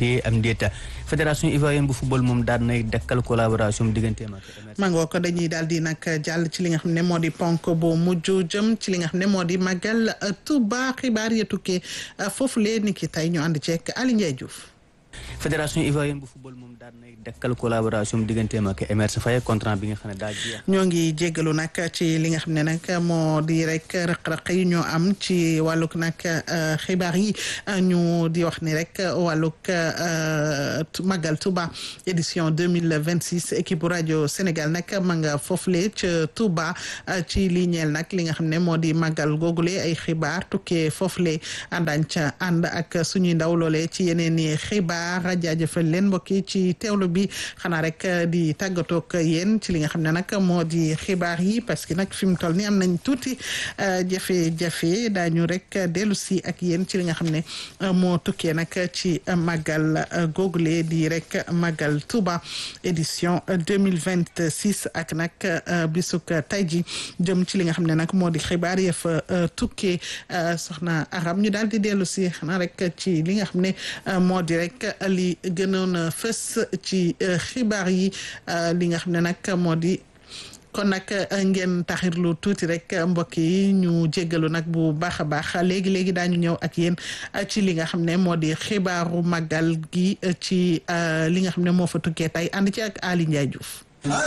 téye am ndéeta fédération ivoirienne bu football moom daal nay dekkal collaboration digganteem ak mangoo ko dañuy daal di nag jàll ci li nga xam ne moo di ponk bu mujj jëm ci li nga xam ne moo di màggal Touba xibaar ya tukkee foofu lee ni ki tey ñu ànd ceeg Ali Ndiaye Diouf fédération ivoirienne bu football moom daal nay dekkal collaboration digganteem ak Emerse Faye contrat bi nga xam ne daal jeex ñoo ngi jéggalu nag ci li nga xam ne nag moo di rek rëq-rëq yi ñoo am ci wàllug nag xibaar yi ñu di wax ni rek wàllug Magal Touba édition deux mille vingt six équipe bu rajo Sénégal nag ma nga foofule ca Touba ci li ñeel nag li nga xam ne moo di Magal googule ay xibaar tukkee foofule àndaañ ca ànd ak suñuy ndaw loole ci yeneen i xibaar jaajëfal leen mbokk yi ci teewlu bi xanaa rek di tàggatoog yéen ci li nga xam ne nag moo di xibaar yi parce que nag fi mu toll ni am nañ tuuti jafe-jafe daañu rek dellu si ak yéen ci li nga xam ne moo tukkee nag ci màggal googule di rek màggal Touba édition deux mille vingt six ak nag bisuk tay ji jëm ci li nga xam ne nag moo di xibaar ya fa tukkee soxna Aram ñu daal di dellu si xanaa rek ci li nga xam ne moo di rek li gënoon a fës ci xibaar yi li nga xam ne nag moo di kon nag ngeen taxirlu tuuti rek mbokk yi ñu jéggalu nag bu baax a baax léegi léegi daañu ñëw ak yéen ci li nga xam ne moo di xibaaru màggal gi ci li nga xam ne moo fa tukkee tey ànd ci ak Ali Ndiaye Diouf.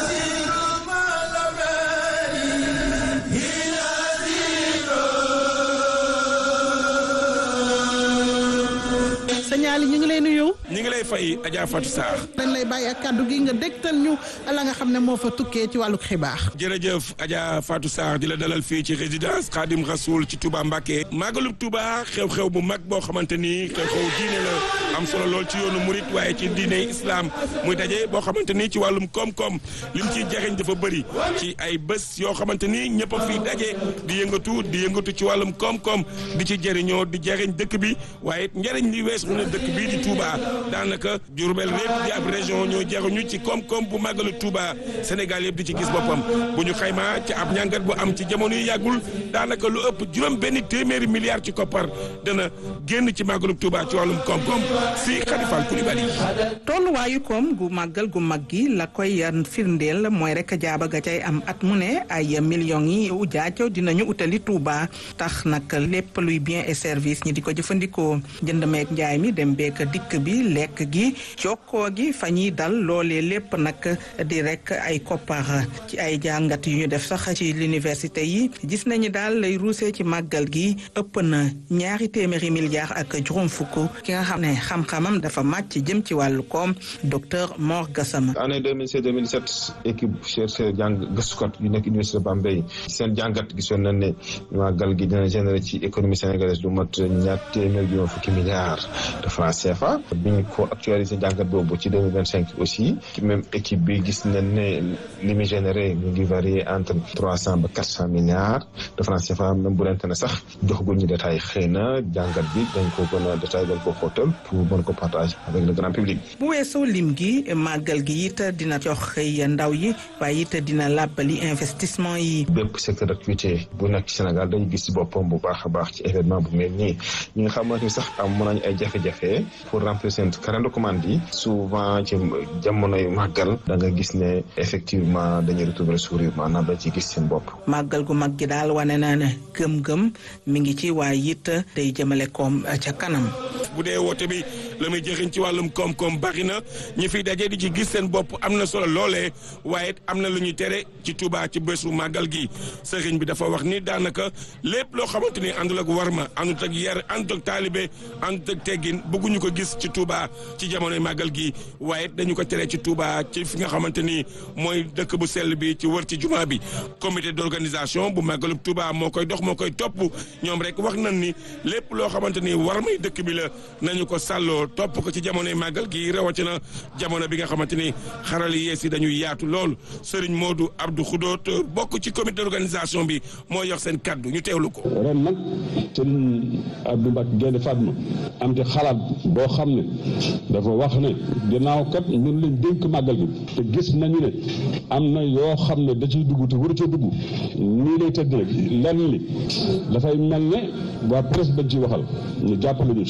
signal ñu ngi lay nuyu. ñu ngi lay fay Adja Fatou Sarr. dañ lay bàyyi ak kàddu gi nga dégtal ñu la nga xam ne moo fa tukkee ci wàllu xibaar. jërëjëf Adja Fatou Sarr di la dalal fii ci résidence Khadim Rasoul ci Touba Mbacké. màggalub Touba xew-xew bu mag boo xamante ni xew-xew diine la am solo lool ci yoonu murit waaye ci diine islam muy daje boo xamante ni ci wàllum koom-koom lim ciy jariñ dafa bëri ci ay bés yoo xamante ni ñëpp a fiy daje di yëngatu di yëngatu ci wàllum koom-koom di ci jëriñoo di jëriñ dëkk bi waaye njëriñ li wees mu ne dëkk bii di Touba daanaka Diourbel lépp di ab région ñoo jaruñu ci koom-koom bu màggalu Touba Sénégal yëpp di ci gis boppam bu ñu xaymaa ci ab ñàngat bu am ci jamono yu yàggul daanaka lu ëpp juróom benn téeméeri milliards ci koppar dana génn ci màggalu Touba ci wàllum koom-koom si Khadifal Koulibaly. tolluwaayu koom gu màggal gu mag gi la koy firndeel mooy rek jaaba ga cay am at mu ne ay millions yi ujaaco dinañu utali Touba tax nag lépp luy bien et service ñi di ko jëfandikoo jënd meek njaay mi dem beek dikk bi lekk gi jokkoo gi fa ñuy dal loolee lépp nag di rek ay koppar ci ay jàngat yu ñu def sax ci l'université yi gis nañu daal lay ruusee ci màggal gi ëpp na ñaari téeméeri milliards ak juróom fukk ki nga xam ne xam-xamam dafa màcc jëm ci wàllu koom docteur Mor Gassama. année 2016 2017 équipe chercheur jàng gëstukat yu nekk université Bambey seen jàngat gisoon nañ ne màggal gi dina générer ci économie sénégalaise lu mat ñaar téeméer juróom fukki milliards de francs CFA bi ñu ko actualisé jàngat boobu ci 2025 aussi ci même équipe bi gis nañ ne li muy généré mu ngi varier entre trois cent ba quatre cent milliards de francs CFA même bu lente ne sax joxaguñ ñu détail xëy na jàngat bi dañ ko gën a détail dañ ko xóotal pour mën ko partager avec le grand public. bu weesoo lim gi màggal gi it dina jox xëy ndaw yi waaye it dina làbbali investissement yi. bépp secteur d'activité bu nekk ci Sénégal dañu gis ci boppam bu baax a baax ci événement bu mel nii ñi nga xamante ni sax am mën nañu ay jafe-jafe pour remplir seen carnet de commande yi souvent ci jamonoy màggal da nga gis ne effectivement dañuy retrouver sourire maanaam dañ ci gis seen bopp. màggal gu mag gi daal wane na ne gëm-gëm mi ngi ci waaye it day jëmale koom ca kanam. bu dee woote bi la muy jëriñ ci wàllum koom-koom bari na ñi fiy daje di ci gis seen bopp am na solo loolee waaye am na lu ñuy tere ci Touba ci bésu màggal gi sëriñ bi dafa wax ni daanaka lépp loo xamante ni àndul ak warma àndut ak yar àndut ak taalibe àndut ak teggin bëgguñu ko gis ci Touba ci jamonoy màggal gi waaye dañu ko tere ci Touba ci fi nga xamante ni mooy dëkk bu sell bi ci wër ci jumaa bi comité d'organisation bu màggalub Touba moo koy dox moo koy topp ñoom rek wax nañ ni lépp loo xamante ni war may dëkk bi la nañu ko sàlloo topp ko ci jamonoy màggal gi rawatina jamono bi nga xamante ni xarala yees yi dañuy yaatu lool Serigne Modou Abdou Khoudoot bokk ci comité d'organisation bi moo yox seen kaddu ñu teewlu ko. ren nag Serigne Abdou Mbacke Gaynde Fatma am ci xalaat boo xam ne dafa wax ne ginnaaw kat ñun lañ dénk màggal gi te gis nañu ne am na yoo xam ne da ciy dugg te waru ca dugg nii lay tëdd nag lenn li dafay mel ne waa presse bañ ciy waxal ñu jàppale ñu ci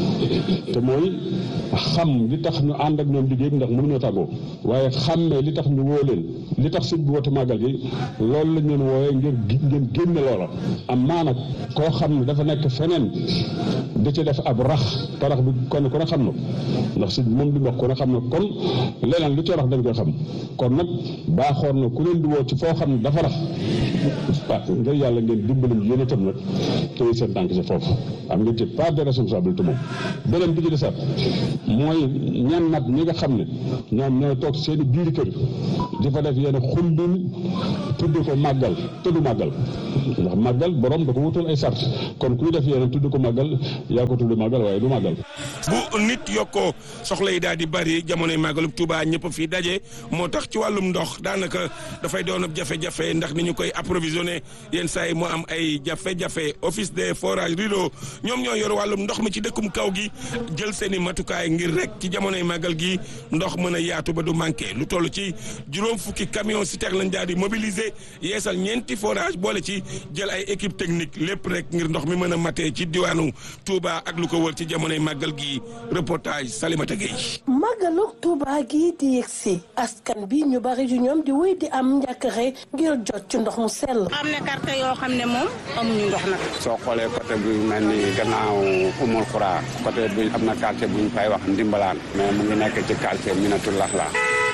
te mooy xam li tax ñu ànd ak ñoom liggéey ndax mënuñoo tàggoo waaye xàmmee li tax ñu woo leen li tax sëñ bi woote màggal gi loolu lañ leen wooyee ngir ngeen génne loola am maa nag koo xam ne dafa nekk feneen da ci def ab rax te rax bi kon ku ne xam na ndax sëñ bi moom li mu wax ku ne xam na kon leneen lu ci rax dañ koy xam kon nag baaxoon na ku leen di woo ci foo xam ne dafa rax ah ngir yàlla ngeen dimbali ñu yéen itam nag tey seen tànk ci foofu am ngeen ci part de responsabilité moom beneen bi ci desaat mooy ñan nag ñi nga xam ne ñoom ñooy toog seen i biir kër di fa def yenn xumbin tudde ko màggal te du màggal ndax màggal borom da ko wutal ay sart kon kuy def yeneen tudde ko màggal yaa ko tudde màggal waaye du màggal bu nit yokkoo soxla yi daal di bari jamonoy màggalub Touba ñëpp fii daje moo tax ci wàllum ndox daanaka dafay doon ab jafe-jafe ndax ni ñu koy approvisionné yenn saa yi mu am ay jafe-jafe office des forages rideau ñoom ñoo yor wàllum ndox mi ci dëkkum kaw gi jël seen i matukaay ngir rek ci jamonoy màggal gi ndox mën a yaatu ba du manqué lu toll ci juróom fukki camion citerne lañ daal di mobiliser yeesal ñeenti forage boole ci jël ay équipe technique lépp rek ngir ndox mi mën a matee ci diwaanu Touba ak lu ko wër ci jamonoy màggal gi reportage Salimata Gueye. màggalu Touba gi di yegsi askan bi ñu bari ju ñoom di wéy di am njàkkare ngir jot ci ndox mu sell. am na quartier yoo xam ne moom amuñu ndox nag. soo xoolee côté bi mel ni gannaaw umul xuraa côté bi am na quartier bu ñu fay wax ndimbalaan mais mu ngi nekk ci quartier Minatul Laxla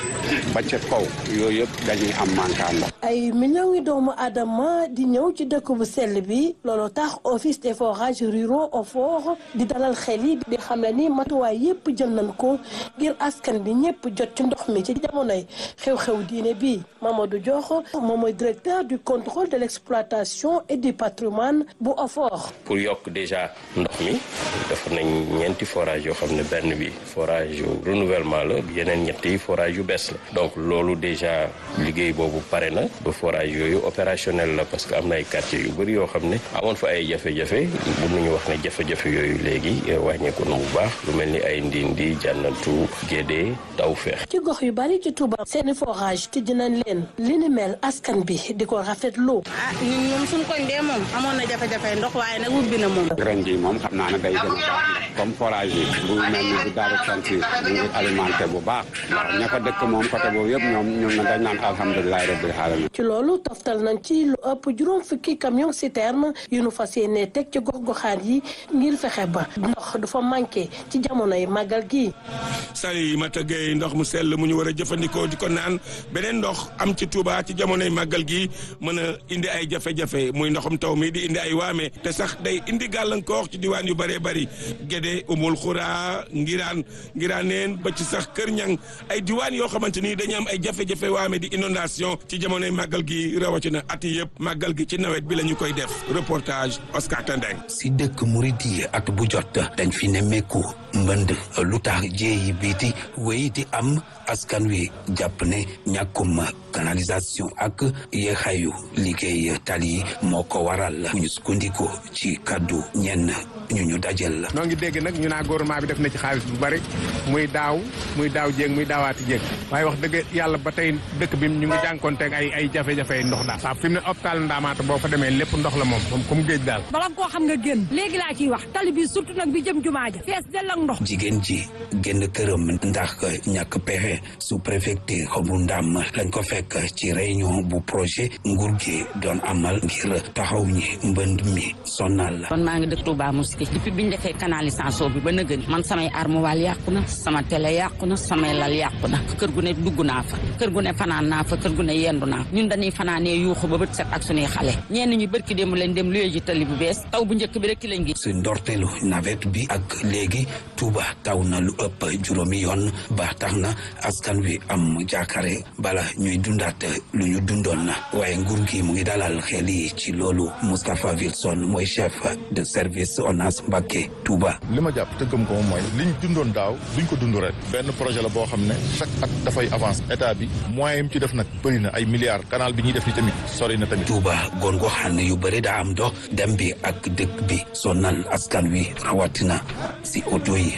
ba ca kaw yooyu yëpp dañuy am manquant ndox. ay millions yi doomu aadama di ñëw ci dëkk bu sell bi loolu tax office des forages ruraux OFOR di dalal xel yi di xam ne ni matuwaay yépp jël nañ ko ngir askan bi ñëpp jot ci ndox mi ci jamonoy xew-xew diine bi Mamadou Diokh moom mooy directeur du contrôle de l'exploitation et du patrimoine bu OFOR. pour yokk déjà ndox mi def nañ ñeenti forage yoo xam ne benn bi forage yu renouvellement la yeneen ñett yi forage yu bees la donc loolu déjà liggéey boobu pare na ba forage yooyu opérationnel la parce que am na ay quartiers yu bëri yoo xam ne amoon fa ay jafe-jafe mun nañu wax ne jafe-jafe yooyu léegi wàññeeku na bu baax lu mel ni ay ndindi jànnatu gédé taw feex ci gox yu bari ci Touba seeni forage tijji nañ leen li ni mel askan bi di ko rafetlu. ah ñun ñoom suñu koñ dee moom amoon na jafe-jafe ndox waaye nag ubbi na moom. ren jii moom xam naa ne day gën a baax comme forage yi bu mel ni bu daaru santi mu ngi alimenté bu baax ndax ña fa dëkk moom côté boobu yëpp ñoom ñun na dañ naan alhamdulilahi rabbil alamin ci loolu toftal nañ ci lu ëpp juróom fukki camion citerne yu nu fas yéene teg ci gox-goxaan yi ngir fexe ba ndox du fa manqué ci jamonoy màggal gi. Salimata Gueye ndox mu sell mu ñu war a jëfandikoo di ko naan beneen ndox am ci Touba ci jamonoy màggal gi mën a indi ay jafe-jafe muy ndoxum taw mi di indi ay waame te sax day indi gàllankoor ci diwaan yu bëree bëri Gédé Umul Xuraa Ngiraan Ngiraaneen ba ci sax Kër Ñang ay diwaan yoo xamante ni dañu am ay jafe-jafe waame di inondation ci jamonoy màggal gi rawatina at yi yëpp màggal gi ci nawet bi la ñu koy def reportage Oscar Tendeng. si dëkk murit yi at bu jot dañ fi nemmeeku mbënd lu tax jéeyi biiti wéy di am askan wi jàpp ne ñàkkum canalisation ak yeexayu liggéey tali moo ko waral ñu sukkandiku ci kaddu ñenn ñu ñu dajel noo ngi dégg nag ñu naa gouvernement bi def na ci xaalis bu bari muy daaw muy daaw jéeg muy daawaati jéeg waaye wax dëgg yàlla ba tey dëkk bi ñu ngi jànkonteeg ay ay jafe-jafe ndox daal waaw fi mu ne hôpital Ndaamaata boo fa demee lépp ndox la moom moom comme géej daal bala koo xam nga génn léegi laa ciy wax tali bi surtout nag bi jëm jumaa ja fees dell ak ndox jigéen ji génn këram ndax ñàkk pexe sous préfecture bu Ndam lañ ko fekk ci réunion bu projet nguur gi doon amal ngir taxaw ñi mbënd mi sonal kon maa ngi dëkk Touba Mosquée depuis bi ñu defee canalisation bi ba nëgën man samay armoire yàqu na sama télé yàqu na samay lal yàqu na kër gu ne dugg naa fa kër gu ne fanaan naa fa kër gu ne yendu naa ñun dañuy fanaanee yuuxu ba bët set ak suñuy xale ñenn ñu bërki démb lañ dem luye ji tali bu bees taw bu njëkk bi rek ki lañ gi si ndorteelu nawet bi ak léegi Touba taw na lu ëpp juróomi yoon ba tax na askan wi am jaakare bala ñuy dundaat lu ñu dundoon na waaye nguur gi mu ngi dalal xel yi ci loolu Moustapha Wilson mooy chef de service ONAS Mbacké Touba. li ma jàpp te gëm ko moom mooy liñ dundoon daaw duñ ko dund ren benn projet la boo xam ne chaque at dafay avance état bi moyen yi ci def nag bëri na ay milliards canal bi ñuy def ni tamit sori na tamit. Touba goon goo xam ne yu bëri daa am dox dem bi ak dëkk bi sonal askan wi rawatina si oto yi.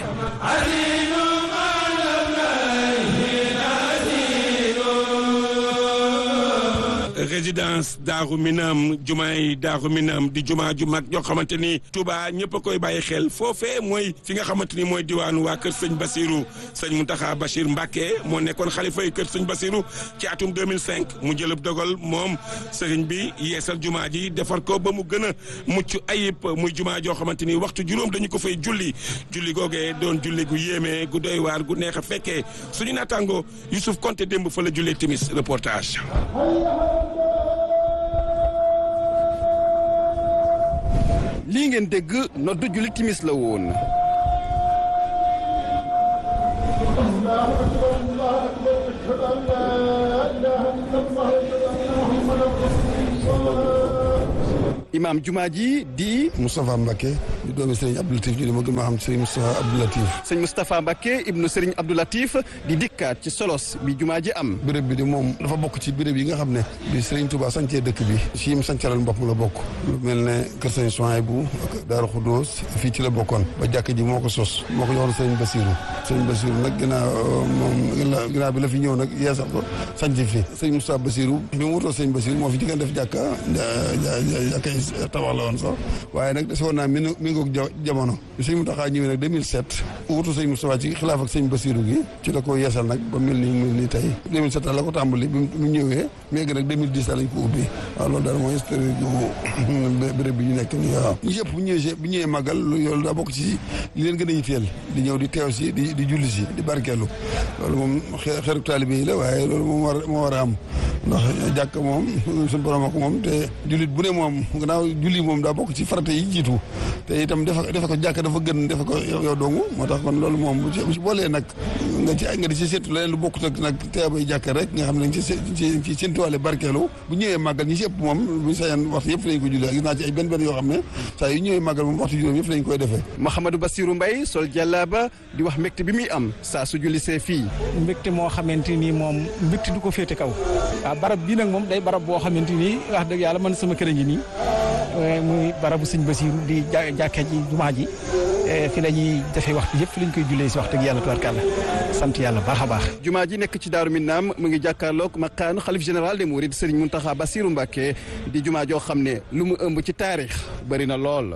résidence Daaru Minam jumaay Daaru Minam di jumaa ju mag joo xamante ni Touba ñëpp a koy bàyyi xel foofee mooy fi nga xamante ni mooy diwaanu waa kër sëñ Basiru sëñ Muntaxa Bachir Mbacke moo nekkoon xalifa yi kër sëñ Basiru ci atum 2005 mu jëlëb dogal moom sëriñ bi yeesal jumaa ji defar ko ba mu gën a mucc ayib muy jumaa joo xamante ni waxtu juróom dañu ko fay julli julli googee doon julli gu yéeme gu doy waar gu neex a fekkee suñu naataango Youssouf Konté démb fa la jullee timis reportage. lii ngeen dégg noddu julli timis la woon. imaam jumaa ji di. Moustapha Mbacke di doomi Serigne Abdou Latif ñu di ma gën ma xam Serigne Moustapha Abdou Latif. sëñ Moustapha Mbacke ibnu Serigne Abdou Latif di dikkaat ci solos bi jumaa ji am. béréb bi de moom dafa bokk ci béréb yi nga xam ne. bi Serigne Touba sancee dëkk bi. ci mu sancalal boppam la bokk. lu mel ne Kër Sëñ Souhaïbou ak Daaru Khoudoos fii ci la bokkoon. ba jàkk ji moo ko sos. moo ko joxoon Serigne Bassirou. Serigne Bassirou nag ginnaaw moom ginnaaw bi la fi ñëw nag yeesal ko sanc fi. Serigne Moustapha Bassirou bi mu wutoo Serigne Bassirou moo fi jëkk def jàkka jàkka tabax la woon sax waaye nag dese woon naa mi ngoog jamono bi sëñ Mountakha ñëwee nag 2007 wutu sëñ Moustapha ci xilaaf ak sëñ Bassirou gi ci la ko yeesal nag ba mel ni mel ni tey 2007 la ko tàmbali bi mu ñëwee léegi nag 2010 lañ ko ubbi waaw loolu daal mooy historique gu béréb bi ñu nekk nii waaw ñu yëpp bu ñëwee bu ñëwee màggal loolu daa bokk ci li leen gën a yitteel di ñëw di teew si di di julli si di barkeelu loolu moom xeeru taalibe yi la waaye loolu moom war moo war a am ndax jàkk moom suñu borom ak moom te jullit bu ne moom gannaaw julli moom daa bokk ci farata yi jiitu te itam defe defe ko jàkk dafa gën defe ko yow dongu moo tax kon loolu moom bu ci boolee nag nga ci nga di ci séntu leneen lu bokkut ak nag teebay jàkk rek nga xam ne ci ci ci séntuwaale barkeelu bu ñëwee màggal ñi si ëpp moom buñu sañan waxtu yëpp lañ ko julli gis naa ci ay benn benn yoo xam ne saa yu ñëwee màggal moom waxtu juróom yëpp lañ koy defee Mouhamadou Bassirou Mbaye sol jàllaaba di wax mbégte bi muy am saa su julli see fii mbégte moo xamante ni moom mbégte du ko féete kaw waaw barab bii nag moom day barab boo xamante ni wax dëgg yàlla man sama kër a ngi nii muy barabu sëñ Basiru di jàkka ji jumaa ji fi la ñuy defee waxtu yëpp fi lañ koy jullee si wax dëgg yàlla tubarkàlla sant yàlla baax a baax jumaa ji nekk ci Daaru Minam mu ngi jàkkaarloog maqaanu xalif général des mourides Serigne Mountakha Bassirou Mbacké di jumaa joo xam ne lu mu ëmb ci taarix bëri na lool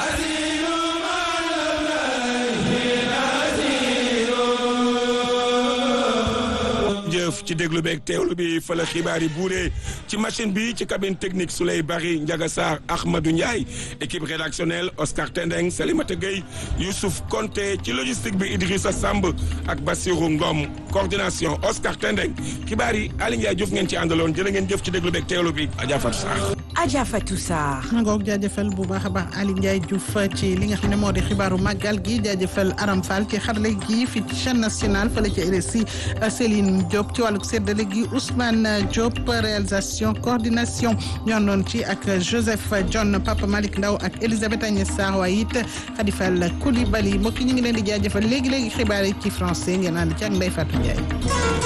jëf ci déglu beeg teewlu bi fa la xibaar yi buuree ci machine bi ci cabine technique Souley Bari Ndiaga Sarr Ahmadou Ndiaye équipe rédactionnelle Oscar Tendeng Salimata Gueye Youssouf Konté ci logistique bi Idrissa Samb ak Bassirou Ngom coordination Oscar Tendeng xibaar yi Aly Ndiaye Diouf ngeen ci àndaloon jërë ngeen jëf ci déglu beeg teewlu bi Adja Fatou Sarr. Adja Fatou Sarr. ngoog jaajëfal bu baax a baax Aly Ndiaye Diouf ci li nga xam ne moo di xibaaru màggal gi jaajëfal Aram Fall ci xarale gi fi ci chaîne nationale fële ci RSI Céline Diop ci wàllu séddale gi Ousmane Diop réalisation coordination ñoo doon ci ak Joseph John Papa Malick Ndaw ak Elisabeth Agnès Sarr waaye it Khadifal Koulibaly mbokk ñu ngi leen di jaajëfal léegi léegi xibaar yi ci français ngeen ànd ci ak Ndeye Fatou Ndiaye.